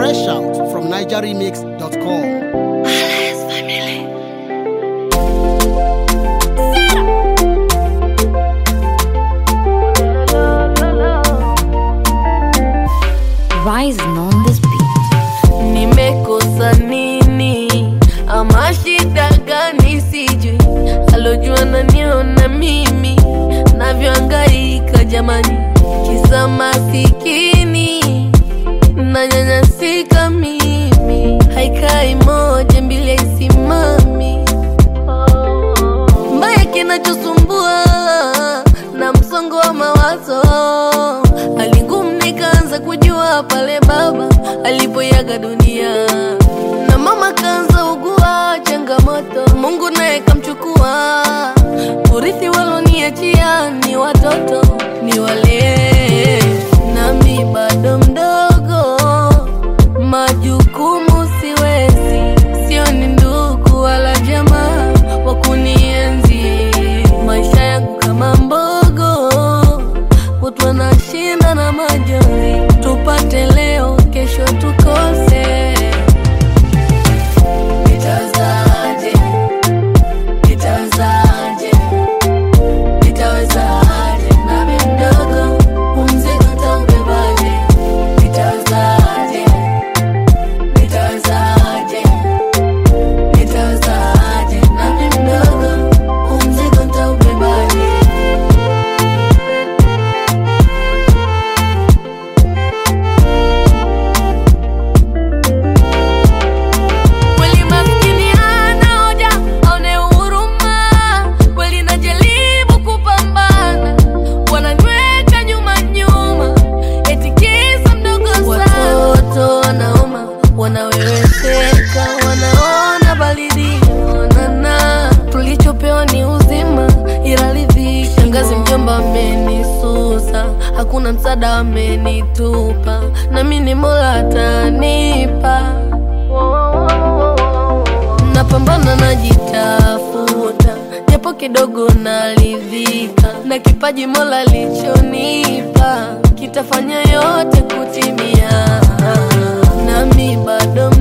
Fresh out from NigerRemix.com. Rising on this beat. nimekosa nini ama shida gani sijui alojua naniona mimi navyoangaika jamani kisa masikini nanyanyasika mimi haikai moja mbili haisimami mbaya kinachosumbua na msongo wa mawazo alingum nikaanza kujua pale baba alipoyaga dunia na mama kaanza ugua changamoto mungu naye kamchukua urithi waloniachia ni watoto ni walee nami bado mdogo majukumu siwezi sio ni ndugu wala jamaa wa kunienzi maisha yangu kama mbogo watu wanashinda na majonzi tupate leo kesho tukose nitawezaje nitawezaje nitawezaje nami mdogo umzigo taubebaje nitawezaje nitawezaje nitawezaje nami mdogo umzigo taubebaje kweli maskini hana hoja aone huruma kweli najaribu kupambana wananyweka nyuma nyuma eti kisa mdogo sana watoto wanaoma wanaweweseka wanaona baridi onana tulichopewa ni uzima ila ridhiki shangazi mjomba amenisusa hakuna msaada amenitupa nami ni mola atanipa napambana najitafuta japo kidogo naridhika na kipaji mola lichonipa kitafanya yote kutimia nami bado